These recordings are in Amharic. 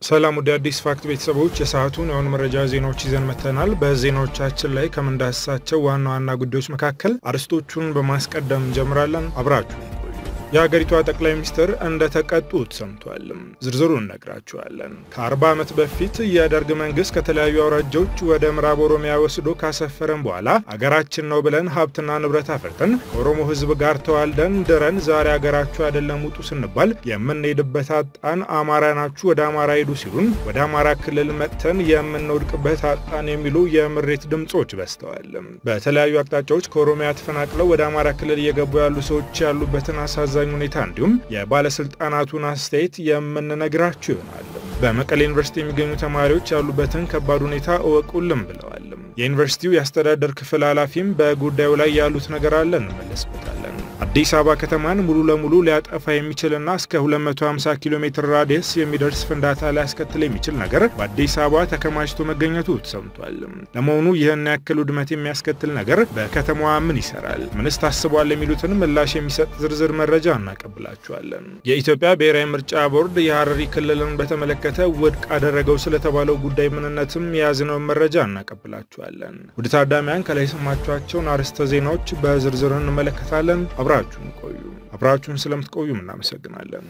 ሰላም ወደ አዲስ ፋክት ቤተሰቦች የሰዓቱን የአሁኑ መረጃ ዜናዎች ይዘን መጥተናል። በዜናዎቻችን ላይ ከምንዳስሳቸው ዋና ዋና ጉዳዮች መካከል አርዕስቶቹን በማስቀደም እንጀምራለን። አብራችሁ የሀገሪቷ ጠቅላይ ሚኒስትር እንደተቀጡት ሰምቷል። ዝርዝሩን እነግራችኋለን። ከ40 ዓመት በፊት የደርግ መንግስት ከተለያዩ አውራጃዎች ወደ ምዕራብ ኦሮሚያ ወስዶ ካሰፈረን በኋላ አገራችን ነው ብለን ሀብትና ንብረት አፍርተን ከኦሮሞ ሕዝብ ጋር ተዋልደን ድረን ዛሬ አገራችሁ አይደለም ውጡ ስንባል የምንሄድበት አጣን፣ አማራ ናችሁ ወደ አማራ ሄዱ ሲሉን ወደ አማራ ክልል መጥተን የምንወድቅበት አጣን የሚሉ የምሬት ድምጾች በዝተዋል። በተለያዩ አቅጣጫዎች ከኦሮሚያ ተፈናቅለው ወደ አማራ ክልል እየገቡ ያሉ ሰዎች ያሉበትን አሳዛ አሳዛኝ ሁኔታ እንዲሁም የባለስልጣናቱን አስተያየት የምንነግራችሁ ይሆናል። በመቀሌ ዩኒቨርሲቲ የሚገኙ ተማሪዎች ያሉበትን ከባድ ሁኔታ እወቁልም ብለዋል። የዩኒቨርሲቲው የአስተዳደር ክፍል ኃላፊም በጉዳዩ ላይ ያሉት ነገር አለ፣ እንመለስበታለን። አዲስ አበባ ከተማን ሙሉ ለሙሉ ሊያጠፋ የሚችልና እስከ 250 ኪሎ ሜትር ራዲየስ የሚደርስ ፍንዳታ ሊያስከትል የሚችል ነገር በአዲስ አበባ ተከማችቶ መገኘቱ ተሰምቷል። ለመሆኑ ይህን ያክል ውድመት የሚያስከትል ነገር በከተማዋ ምን ይሰራል? ምንስ ታስቧል? የሚሉትን ምላሽ የሚሰጥ ዝርዝር መረጃ እናቀብላችኋለን። የኢትዮጵያ ብሔራዊ ምርጫ ቦርድ የሐረሪ ክልልን በተመለከተ ውድቅ አደረገው ስለተባለው ጉዳይ ምንነትም የያዝነውን መረጃ እናቀብላችኋለን። ውድ ታዳሚያን ከላይ የሰማችኋቸውን አርዕስተ ዜናዎች በዝርዝር እንመለከታለን። አብራችሁን ቆዩ። አብራችሁን ስለምትቆዩም እናመሰግናለን።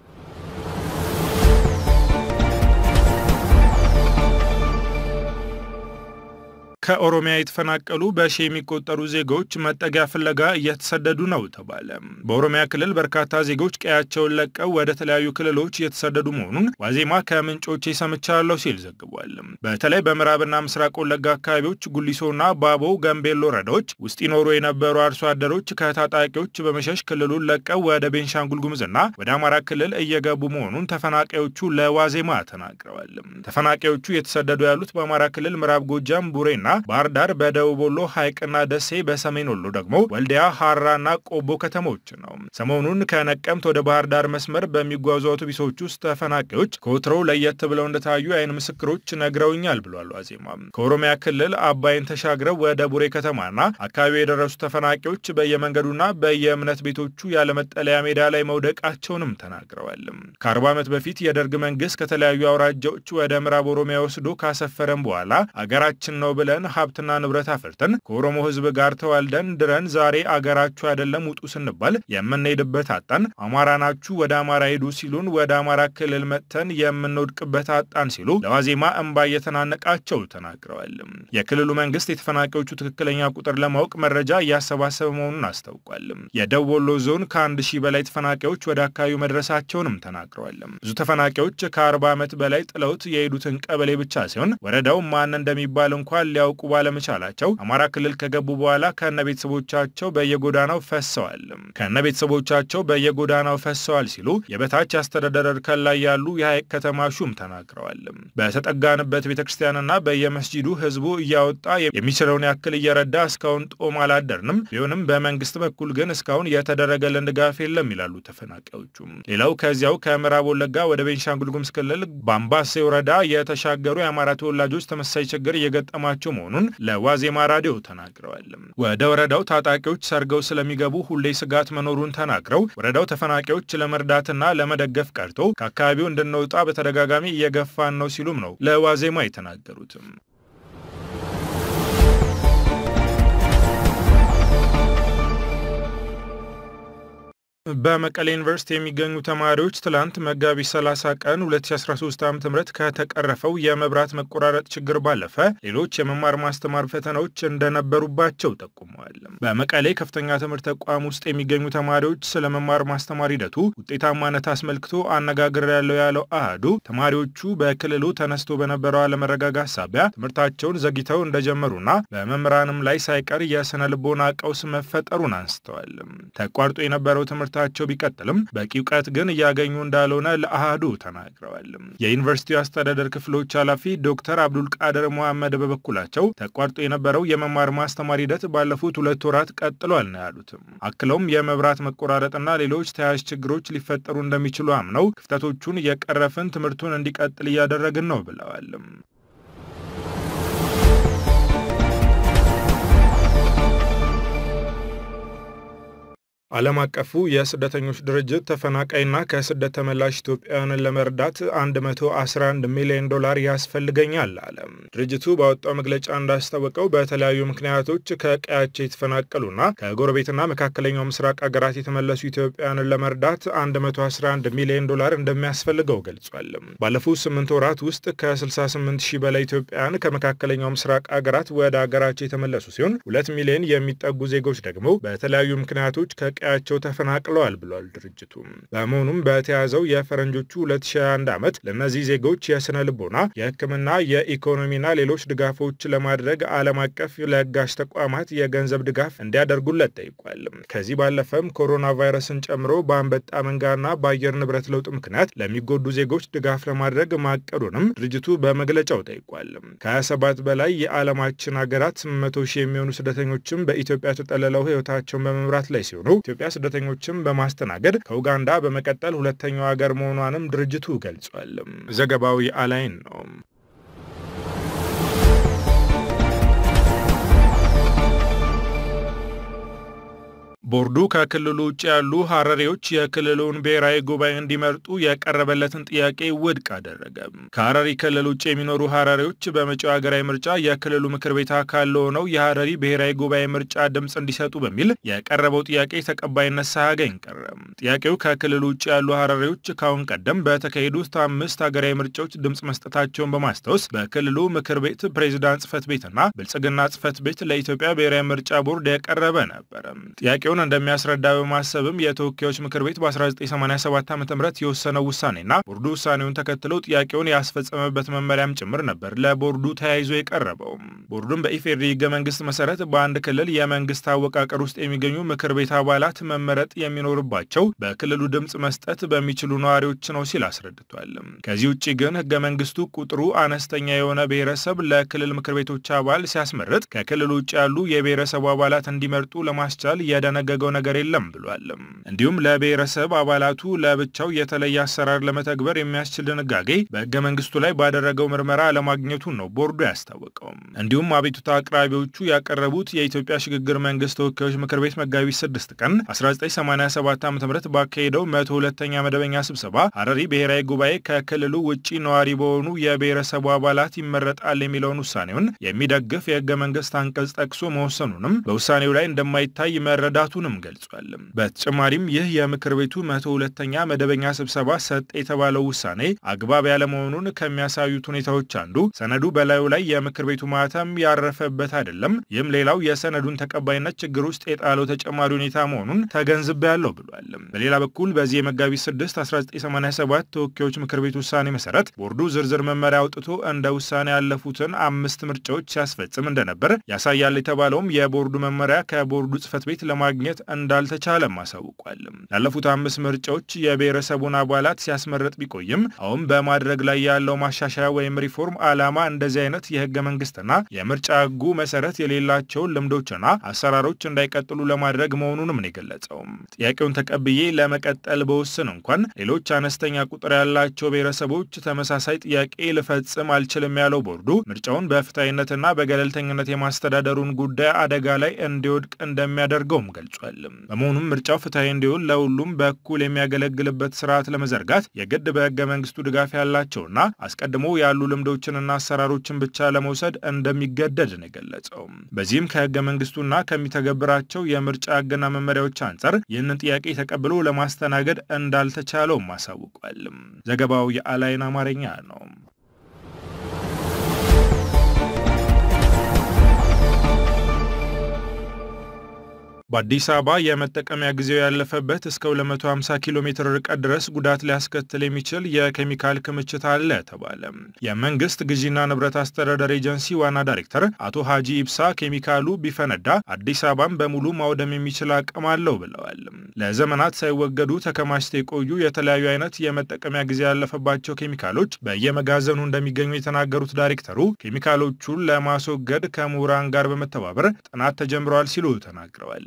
ከኦሮሚያ የተፈናቀሉ በሺ የሚቆጠሩ ዜጎች መጠጊያ ፍለጋ እየተሰደዱ ነው ተባለ። በኦሮሚያ ክልል በርካታ ዜጎች ቀያቸውን ለቀው ወደ ተለያዩ ክልሎች እየተሰደዱ መሆኑን ዋዜማ ከምንጮቼ ሰምቻለሁ ሲል ዘግቧል። በተለይ በምዕራብና ምስራቅ ወለጋ አካባቢዎች ጉሊሶና ባቦ ገንቤሎ ወረዳዎች ውስጥ ይኖሩ የነበሩ አርሶ አደሮች ከታጣቂዎች በመሸሽ ክልሉን ለቀው ወደ ቤንሻንጉል ጉሙዝና ወደ አማራ ክልል እየገቡ መሆኑን ተፈናቃዮቹ ለዋዜማ ተናግረዋል። ተፈናቃዮቹ የተሰደዱ ያሉት በአማራ ክልል ምዕራብ ጎጃም ቡሬና ባህር ዳር በደቡብ ወሎ ሐይቅና ደሴ በሰሜን ወሎ ደግሞ ወልዲያ ሐራና ቆቦ ከተሞች ነው። ሰሞኑን ከነቀምት ወደ ባህር ዳር መስመር በሚጓዙ አውቶቡሶች ውስጥ ተፈናቃዮች ከወትሮው ለየት ብለው እንደታዩ የዓይን ምስክሮች ነግረውኛል ብሏል ዋዜማ። ከኦሮሚያ ክልል አባይን ተሻግረው ወደ ቡሬ ከተማና አካባቢው የደረሱ ተፈናቃዮች በየመንገዱና በየእምነት ቤቶቹ ያለመጠለያ ሜዳ ላይ መውደቃቸውንም ተናግረዋል። ከአርባ ዓመት በፊት የደርግ መንግስት ከተለያዩ አውራጃዎች ወደ ምዕራብ ኦሮሚያ ወስዶ ካሰፈረን በኋላ አገራችን ነው ብለን ሀብትና ንብረት አፍርተን ከኦሮሞ ሕዝብ ጋር ተዋልደን ድረን ዛሬ አገራችሁ አይደለም ውጡ ስንባል የምንሄድበት አጣን፣ አማራ ናችሁ ወደ አማራ ሄዱ ሲሉን ወደ አማራ ክልል መጥተን የምንወድቅበት አጣን ሲሉ ለዋዜማ እንባ እየተናነቃቸው ተናግረዋል። የክልሉ መንግስት የተፈናቃዮቹ ትክክለኛ ቁጥር ለማወቅ መረጃ እያሰባሰበ መሆኑን አስታውቋል። የደቡብ ወሎ ዞን ከአንድ ሺህ በላይ ተፈናቃዮች ወደ አካባቢው መድረሳቸውንም ተናግረዋል። ብዙ ተፈናቃዮች ከአርባ ዓመት በላይ ጥለውት የሄዱትን ቀበሌ ብቻ ሲሆን ወረዳው ማን እንደሚባል እንኳን ሊያውቁ ባለመቻላቸው አማራ ክልል ከገቡ በኋላ ከነ ቤተሰቦቻቸው በየጎዳናው ፈሰዋል ከነ ቤተሰቦቻቸው በየጎዳናው ፈሰዋል ሲሉ የበታች አስተዳደር እርከን ላይ ያሉ የሐይቅ ከተማ ሹም ተናግረዋል። በተጠጋንበት ቤተ ክርስቲያንና በየመስጂዱ ህዝቡ እያወጣ የሚችለውን ያክል እየረዳ እስካሁን ጦም አላደርንም። ቢሆንም በመንግስት በኩል ግን እስካሁን የተደረገልን ድጋፍ የለም ይላሉ ተፈናቃዮቹ። ሌላው ከዚያው ከምዕራብ ወለጋ ወደ ቤንሻንጉል ጉሙዝ ክልል በአምባሴ ወረዳ የተሻገሩ የአማራ ተወላጆች ተመሳሳይ ችግር እየገጠማቸው መሆኑን ለዋዜማ ራዲዮ ተናግረዋል። ወደ ወረዳው ታጣቂዎች ሰርገው ስለሚገቡ ሁሌ ስጋት መኖሩን ተናግረው ወረዳው ተፈናቃዮች ለመርዳትና ለመደገፍ ቀርቶ ከአካባቢው እንድንወጣ በተደጋጋሚ እየገፋን ነው ሲሉም ነው ለዋዜማ የተናገሩትም። በመቀሌ ዩኒቨርሲቲ የሚገኙ ተማሪዎች ትላንት መጋቢት 30 ቀን 2013 ዓ ም ከተቀረፈው የመብራት መቆራረጥ ችግር ባለፈ ሌሎች የመማር ማስተማር ፈተናዎች እንደነበሩባቸው ጠቁመዋል። በመቀሌ ከፍተኛ ትምህርት ተቋም ውስጥ የሚገኙ ተማሪዎች ስለ መማር ማስተማር ሂደቱ ውጤታማነት አስመልክቶ አነጋግር ያለው ያለው አህዱ ተማሪዎቹ በክልሉ ተነስቶ በነበረው አለመረጋጋት ሳቢያ ትምህርታቸውን ዘግይተው እንደጀመሩና በመምህራንም ላይ ሳይቀር የስነ ልቦና ቀውስ መፈጠሩን አንስተዋል። ተቋርጦ የነበረው ትምህርት ቸው ቢቀጥልም በቂ እውቀት ግን እያገኙ እንዳልሆነ ለአሃዱ ተናግረዋል። የዩኒቨርሲቲው አስተዳደር ክፍሎች ኃላፊ ዶክተር አብዱል ቃድር መሐመድ በበኩላቸው ተቋርጦ የነበረው የመማር ማስተማር ሂደት ባለፉት ሁለት ወራት ቀጥሏል ነው ያሉትም። አክለውም የመብራት መቆራረጥና ሌሎች ተያያዥ ችግሮች ሊፈጠሩ እንደሚችሉ አምነው ክፍተቶቹን እየቀረፍን ትምህርቱን እንዲቀጥል እያደረግን ነው ብለዋል። ዓለም አቀፉ የስደተኞች ድርጅት ተፈናቃይና ከስደት ተመላሽ ኢትዮጵያውያንን ለመርዳት 111 ሚሊዮን ዶላር ያስፈልገኛል አለ። ድርጅቱ ባወጣው መግለጫ እንዳስታወቀው በተለያዩ ምክንያቶች ከቀያቸው የተፈናቀሉና ከጎረቤትና መካከለኛው ምስራቅ ሀገራት የተመለሱ ኢትዮጵያውያንን ለመርዳት 111 ሚሊዮን ዶላር እንደሚያስፈልገው ገልጿል። ባለፉት ስምንት ወራት ውስጥ ከ68 ሺህ በላይ ኢትዮጵያውያን ከመካከለኛው ምስራቅ ሀገራት ወደ ሀገራቸው የተመለሱ ሲሆን ሁለት ሚሊዮን የሚጠጉ ዜጎች ደግሞ በተለያዩ ምክንያቶች ከቀያቸው ተፈናቅለዋል ብሏል ድርጅቱ። በመሆኑም በተያዘው የፈረንጆቹ 2021 ዓመት ለእነዚህ ዜጎች የስነ ልቦና፣ የሕክምና፣ የኢኮኖሚና ሌሎች ድጋፎች ለማድረግ ዓለም አቀፍ ለጋሽ ተቋማት የገንዘብ ድጋፍ እንዲያደርጉለት ጠይቋል። ከዚህ ባለፈም ኮሮና ቫይረስን ጨምሮ በአንበጣ መንጋና በአየር ንብረት ለውጥ ምክንያት ለሚጎዱ ዜጎች ድጋፍ ለማድረግ ማቀዱንም ድርጅቱ በመግለጫው ጠይቋል። ከ27 በላይ የዓለማችን ሀገራት 100 ሺህ የሚሆኑ ስደተኞችም በኢትዮጵያ ተጠልለው ሕይወታቸውን በመምራት ላይ ሲሆኑ ኢትዮጵያ ስደተኞችን በማስተናገድ ከኡጋንዳ በመቀጠል ሁለተኛው ሀገር መሆኗንም ድርጅቱ ገልጿል። ዘገባው የአላይን ነው። ቦርዱ ከክልሉ ውጭ ያሉ ሀረሪዎች የክልሉን ብሔራዊ ጉባኤ እንዲመርጡ የቀረበለትን ጥያቄ ውድቅ አደረገ። ከሀረሪ ክልል ውጭ የሚኖሩ ሀረሪዎች በመጪው ሀገራዊ ምርጫ የክልሉ ምክር ቤት አካል ለሆነው የሀረሪ ብሔራዊ ጉባኤ ምርጫ ድምፅ እንዲሰጡ በሚል የቀረበው ጥያቄ ተቀባይነት ሳያገኝ ቀረ። ጥያቄው ከክልሉ ውጭ ያሉ ሀረሪዎች ካሁን ቀደም በተካሄዱት አምስት ሀገራዊ ምርጫዎች ድምፅ መስጠታቸውን በማስታወስ በክልሉ ምክር ቤት ፕሬዚዳንት ጽህፈት ቤትና ብልጽግና ጽህፈት ቤት ለኢትዮጵያ ብሔራዊ ምርጫ ቦርድ የቀረበ ነበረ። ጥያቄውን እንደሚያስረዳ በማሰብም የተወካዮች ምክር ቤት በ1987 ዓ ም የወሰነው ውሳኔና ቦርዱ ውሳኔውን ተከትሎ ጥያቄውን ያስፈጸመበት መመሪያም ጭምር ነበር ለቦርዱ ተያይዞ የቀረበው። ቦርዱም በኢፌዴሪ ህገ መንግስት መሰረት በአንድ ክልል የመንግስት አወቃቀር ውስጥ የሚገኙ ምክር ቤት አባላት መመረጥ የሚኖርባቸው በክልሉ ድምፅ መስጠት በሚችሉ ነዋሪዎች ነው ሲል አስረድቷል። ከዚህ ውጭ ግን ህገ መንግስቱ ቁጥሩ አነስተኛ የሆነ ብሔረሰብ ለክልል ምክር ቤቶች አባል ሲያስመርጥ ከክልሉ ውጭ ያሉ የብሔረሰቡ አባላት እንዲመርጡ ለማስቻል የደነ ገው ነገር የለም ብሏል። እንዲሁም ለብሔረሰብ አባላቱ ለብቻው የተለየ አሰራር ለመተግበር የሚያስችል ድንጋጌ በህገ መንግስቱ ላይ ባደረገው ምርመራ አለማግኘቱን ነው ቦርዱ ያስታወቀው። እንዲሁም አቤቱታ አቅራቢዎቹ ያቀረቡት የኢትዮጵያ ሽግግር መንግስት ተወካዮች ምክር ቤት መጋቢት 6 ቀን 1987 ዓ ም ባካሄደው 102ኛ መደበኛ ስብሰባ ሀረሪ ብሔራዊ ጉባኤ ከክልሉ ውጭ ነዋሪ በሆኑ የብሔረሰቡ አባላት ይመረጣል የሚለውን ውሳኔውን የሚደግፍ የህገ መንግስት አንቀጽ ጠቅሶ መወሰኑንም በውሳኔው ላይ እንደማይታይ መረዳቱ ቱንም ገልጿል። በተጨማሪም ይህ የምክር ቤቱ መቶ ሁለተኛ መደበኛ ስብሰባ ሰጥ የተባለው ውሳኔ አግባብ ያለመሆኑን ከሚያሳዩት ሁኔታዎች አንዱ ሰነዱ በላዩ ላይ የምክር ቤቱ ማህተም ያረፈበት አይደለም። ይህም ሌላው የሰነዱን ተቀባይነት ችግር ውስጥ የጣለው ተጨማሪ ሁኔታ መሆኑን ተገንዝቤያለሁ ብሏል። በሌላ በኩል በዚህ የመጋቢት 6 1987 ተወካዮች ምክር ቤት ውሳኔ መሰረት ቦርዱ ዝርዝር መመሪያ አውጥቶ እንደ ውሳኔ ያለፉትን አምስት ምርጫዎች ሲያስፈጽም እንደነበር ያሳያል የተባለውም የቦርዱ መመሪያ ከቦርዱ ጽህፈት ቤት ለማግኘት እንዳልተቻለም አሳውቋል። ላለፉት አምስት ምርጫዎች የብሔረሰቡን አባላት ሲያስመረጥ ቢቆይም አሁን በማድረግ ላይ ያለው ማሻሻያ ወይም ሪፎርም ዓላማ እንደዚህ አይነት የህገ መንግስትና የምርጫ ህጉ መሰረት የሌላቸውን ልምዶችና አሰራሮች እንዳይቀጥሉ ለማድረግ መሆኑንም ነው የገለጸው። ጥያቄውን ተቀብዬ ለመቀጠል በውስን እንኳን ሌሎች አነስተኛ ቁጥር ያላቸው ብሔረሰቦች ተመሳሳይ ጥያቄ ልፈጽም አልችልም ያለው ቦርዱ ምርጫውን በፍትሐዊነትና በገለልተኝነት የማስተዳደሩን ጉዳይ አደጋ ላይ እንዲወድቅ እንደሚያደርገውም ገልጿል። በመሆኑም ምርጫው ፍትሐዊ እንዲሆን ለሁሉም በኩል የሚያገለግልበት ስርዓት ለመዘርጋት የግድ በህገ መንግስቱ ድጋፍ ያላቸውና አስቀድሞ ያሉ ልምዶችንና አሰራሮችን ብቻ ለመውሰድ እንደሚገደድ ነው የገለጸው። በዚህም ከህገ መንግስቱና ከሚተገብራቸው የምርጫ ህግና መመሪያዎች አንጻር ይህንን ጥያቄ ተቀብሎ ለማስተናገድ እንዳልተቻለውም አሳውቋል። ዘገባው የአላይን አማርኛ ነው። በአዲስ አበባ የመጠቀሚያ ጊዜው ያለፈበት እስከ 250 ኪሎ ሜትር ርቀት ድረስ ጉዳት ሊያስከትል የሚችል የኬሚካል ክምችት አለ ተባለ። የመንግስት ግዢና ንብረት አስተዳደር ኤጀንሲ ዋና ዳይሬክተር አቶ ሀጂ ኢብሳ ኬሚካሉ ቢፈነዳ አዲስ አበባን በሙሉ ማውደም የሚችል አቅም አለው ብለዋል። ለዘመናት ሳይወገዱ ተከማችተው የቆዩ የተለያዩ አይነት የመጠቀሚያ ጊዜ ያለፈባቸው ኬሚካሎች በየመጋዘኑ እንደሚገኙ የተናገሩት ዳይሬክተሩ ኬሚካሎቹን ለማስወገድ ከምሁራን ጋር በመተባበር ጥናት ተጀምረዋል ሲሉ ተናግረዋል።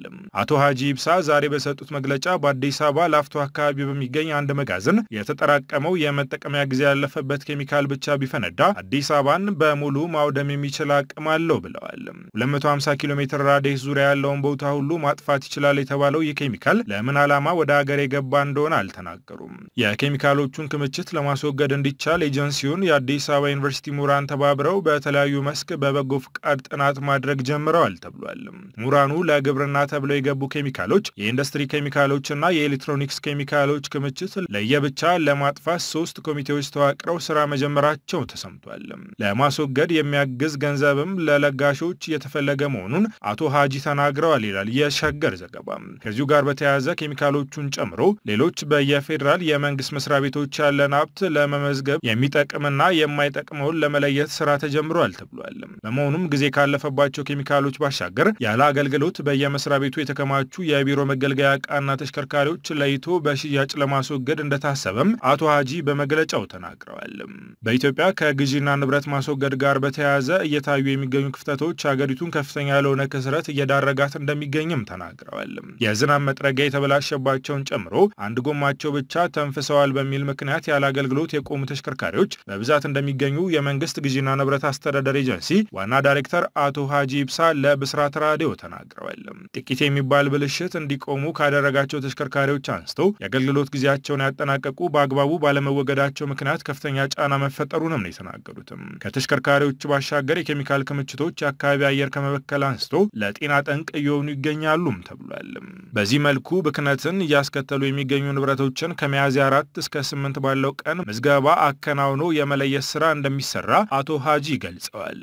አቶ ሀጂ ኢብሳ ዛሬ በሰጡት መግለጫ በአዲስ አበባ ላፍቶ አካባቢ በሚገኝ አንድ መጋዘን የተጠራቀመው የመጠቀሚያ ጊዜ ያለፈበት ኬሚካል ብቻ ቢፈነዳ አዲስ አበባን በሙሉ ማውደም የሚችል አቅም አለው ብለዋል። 250 ኪሎ ሜትር ራዲየስ ዙሪያ ያለውን ቦታ ሁሉ ማጥፋት ይችላል የተባለው ይህ ኬሚካል ለምን ዓላማ ወደ ሀገር የገባ እንደሆነ አልተናገሩም። የኬሚካሎቹን ክምችት ለማስወገድ እንዲቻል ኤጀንሲውን የአዲስ አበባ ዩኒቨርሲቲ ምሁራን ተባብረው በተለያዩ መስክ በበጎ ፍቃድ ጥናት ማድረግ ጀምረዋል ተብሏል። ምሁራኑ ለግብርና ተብለው የገቡ ኬሚካሎች፣ የኢንዱስትሪ ኬሚካሎችና የኤሌክትሮኒክስ ኬሚካሎች ክምችት ለየብቻ ለማጥፋት ሶስት ኮሚቴዎች ተዋቅረው ስራ መጀመራቸው ተሰምቷል። ለማስወገድ የሚያግዝ ገንዘብም ለለጋሾች የተፈለገ መሆኑን አቶ ሀጂ ተናግረዋል ይላል የሸገር ዘገባ። ከዚሁ ጋር በተያያዘ ኬሚካሎቹን ጨምሮ ሌሎች በየፌዴራል የመንግስት መስሪያ ቤቶች ያለን ሀብት ለመመዝገብ የሚጠቅምና የማይጠቅመውን ለመለየት ስራ ተጀምሯል ተብሏል። በመሆኑም ጊዜ ካለፈባቸው ኬሚካሎች ባሻገር ያለ አገልግሎት በየመስሪያ ቤቱ የተከማቹ የቢሮ መገልገያ ዕቃና ተሽከርካሪዎች ለይቶ በሽያጭ ለማስወገድ እንደታሰበም አቶ ሀጂ በመግለጫው ተናግረዋል። በኢትዮጵያ ከግዢና ንብረት ማስወገድ ጋር በተያያዘ እየታዩ የሚገኙ ክፍተቶች ሀገሪቱን ከፍተኛ ያልሆነ ክስረት እየዳረጋት እንደሚገኝም ተናግረዋል። የዝናብ መጥረጊያ የተበላሸባቸውን ጨምሮ አንድ ጎማቸው ብቻ ተንፍሰዋል በሚል ምክንያት ያለ አገልግሎት የቆሙ ተሽከርካሪዎች በብዛት እንደሚገኙ የመንግስት ግዢና ንብረት አስተዳደር ኤጀንሲ ዋና ዳይሬክተር አቶ ሀጂ ኢብሳ ለብስራት ራዲዮ ተናግረዋል። ጥቂት የሚባል ብልሽት እንዲቆሙ ካደረጋቸው ተሽከርካሪዎች አንስቶ የአገልግሎት ጊዜያቸውን ያጠናቀቁ በአግባቡ ባለመወገዳቸው ምክንያት ከፍተኛ ጫና መፈጠሩንም ነው የተናገሩትም። ከተሽከርካሪዎች ባሻገር የኬሚካል ክምችቶች የአካባቢ አየር ከመበከል አንስቶ ለጤና ጠንቅ እየሆኑ ይገኛሉም ተብሏል። በዚህ መልኩ ብክነትን እያስከተሉ የሚገኙ ንብረቶችን ከሚያዝያ አራት እስከ ስምንት ባለው ቀን ምዝገባ አከናውኖ የመለየት ስራ እንደሚሰራ አቶ ሀጂ ገልጸዋል።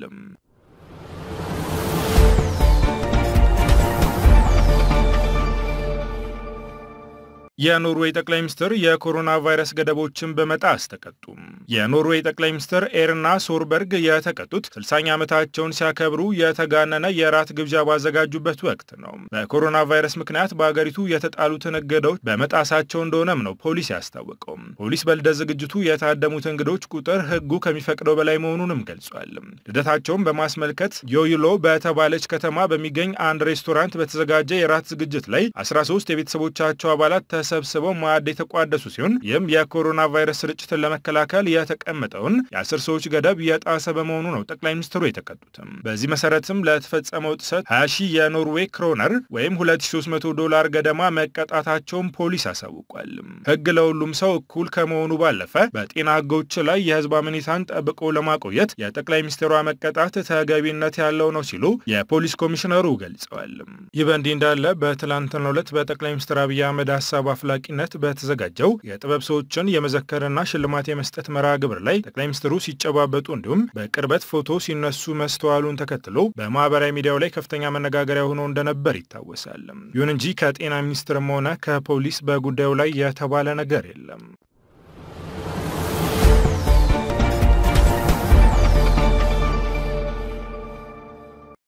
የኖርዌይ ጠቅላይ ሚኒስትር የኮሮና ቫይረስ ገደቦችን በመጣስ ተቀጡ። የኖርዌይ ጠቅላይ ሚኒስትር ኤርና ሶርበርግ የተቀጡት 60ኛ ዓመታቸውን ሲያከብሩ የተጋነነ የራት ግብዣ ባዘጋጁበት ወቅት ነው። በኮሮና ቫይረስ ምክንያት በአገሪቱ የተጣሉትን እገዳዎች በመጣሳቸው እንደሆነም ነው ፖሊስ ያስታወቀው። ፖሊስ በልደት ዝግጅቱ የታደሙት እንግዶች ቁጥር ሕጉ ከሚፈቅደው በላይ መሆኑንም ገልጿል። ልደታቸውን በማስመልከት ዮይሎ በተባለች ከተማ በሚገኝ አንድ ሬስቶራንት በተዘጋጀ የራት ዝግጅት ላይ 13 የቤተሰቦቻቸው አባላት ተሰብስበው ማዕድ የተቋደሱ ሲሆን ይህም የኮሮና ቫይረስ ስርጭትን ለመከላከል የተቀመጠውን የአስር ሰዎች ገደብ የጣሰ በመሆኑ ነው ጠቅላይ ሚኒስትሩ የተቀጡትም። በዚህ መሰረትም ለተፈጸመው ጥሰት 20 ሺህ የኖርዌይ ክሮነር ወይም 2300 ዶላር ገደማ መቀጣታቸውን ፖሊስ አሳውቋል። ህግ ለሁሉም ሰው እኩል ከመሆኑ ባለፈ በጤና ህጎች ላይ የህዝብ አመኔታን ጠብቆ ለማቆየት የጠቅላይ ሚኒስትሯ መቀጣት ተገቢነት ያለው ነው ሲሉ የፖሊስ ኮሚሽነሩ ገልጸዋል። ይህ በእንዲህ እንዳለ በትላንትናው ዕለት በጠቅላይ ሚኒስትር አብይ አህመድ ሀሳብ አፍላቂነት በተዘጋጀው የጥበብ ሰዎችን የመዘከርና ሽልማት የመስጠት መርሃ ግብር ላይ ጠቅላይ ሚኒስትሩ ሲጨባበጡ እንዲሁም በቅርበት ፎቶ ሲነሱ መስተዋሉን ተከትሎ በማህበራዊ ሚዲያው ላይ ከፍተኛ መነጋገሪያ ሆኖ እንደነበር ይታወሳል። ይሁን እንጂ ከጤና ሚኒስትርም ሆነ ከፖሊስ በጉዳዩ ላይ የተባለ ነገር የለም።